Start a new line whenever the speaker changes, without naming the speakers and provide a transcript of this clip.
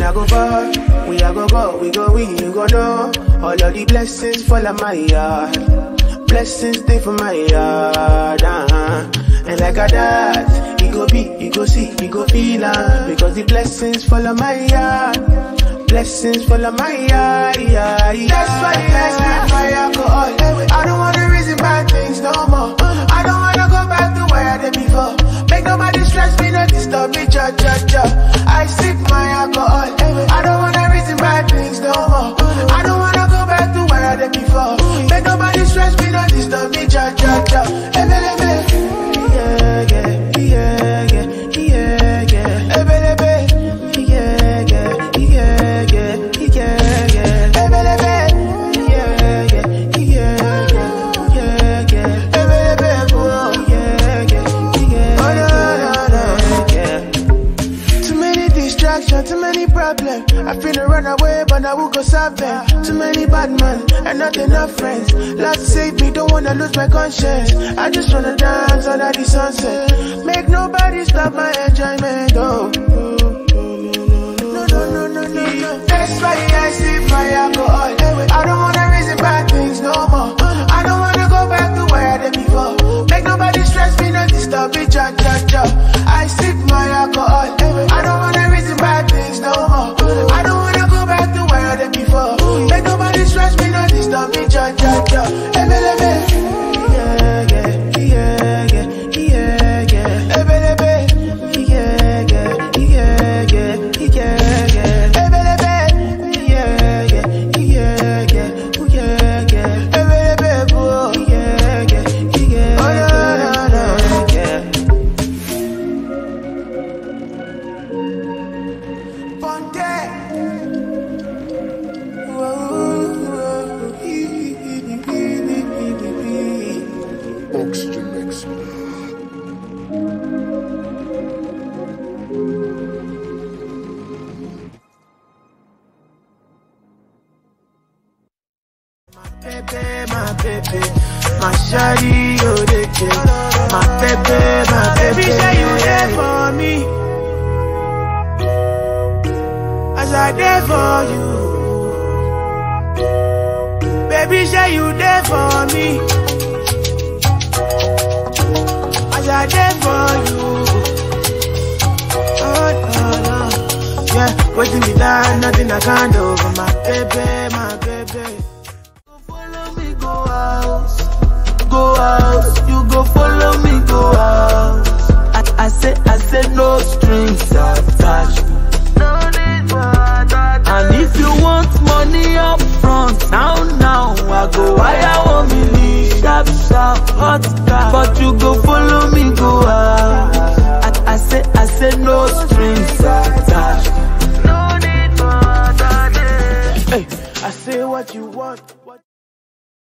I go far, we I go go, we go we, you go know. All of the blessings fall on my yard. Blessings stay for my yard, uh-huh. And like a that, you go be, you go see, you go feel uh, Because the blessings fall on my yard. Blessings fall on my yard, yeah, yeah. That's why I spend my alcohol. I don't wanna reason bad things no more. I don't wanna go back to where I did before. Make nobody stress me, not disturb me, cha cha cha. I sip my alcohol. I don't wanna reason bad things no more. I don't wanna go back to where I did before. Make nobody stress me, not disturb me, cha cha cha. Ebe, ebe. Yeah, yeah, yeah, yeah, yeah, yeah. Ebe, ebe. Yeah, yeah, yeah, yeah, yeah, yeah. Ebe, ebe. Yeah, yeah, yeah, yeah, yeah, yeah. Ebe, ebe, oh, yeah, yeah, yeah. Oh, no, no, no, yeah. Too many distractions, too many problems. I finna run away, but I will go solve them. Too many bad men and not enough friends. Lord save me, don't wanna lose my conscience. I just wanna dance under the sunset. Make nobody stop my enjoyment. Oh. No, no, no, no, no, no. That's why I sip my alcohol. I don't wanna reason bad things no more. I don't wanna go back to where I did before. Make nobody stress me, not disturb me, cha cha cha. I sip my alcohol. I don't wanna reason bad things no more. I don't wanna go back to where I did before. Make nobody stress me, not disturb me, cha cha cha. Ebe, ebe. Yeah, yeah, yeah, yeah, yeah, yeah. Ebe, ebe. Yeah, yeah, yeah, yeah, yeah, yeah. Ebe, ebe. Yeah, yeah, yeah, yeah, yeah, yeah. Ebe, ebe, oh, yeah, yeah, yeah. Oh, no, no, no, yeah.
Oxygen mix.
baby, my baby, my shawty, oh they My baby, my baby, say you there for me. As I there for you. Baby, say you there for me. As I there for you. Oh, no, no. Yeah, waiting me down, nothing I can't do for my baby, my baby. Follow me, go out, go out. You go follow me, go out. I, I say, I say, no strings attached. No need for that. And if you want money up front, now, now, I go wire one million, sharp, sharp, hot car. But you go follow me, go out.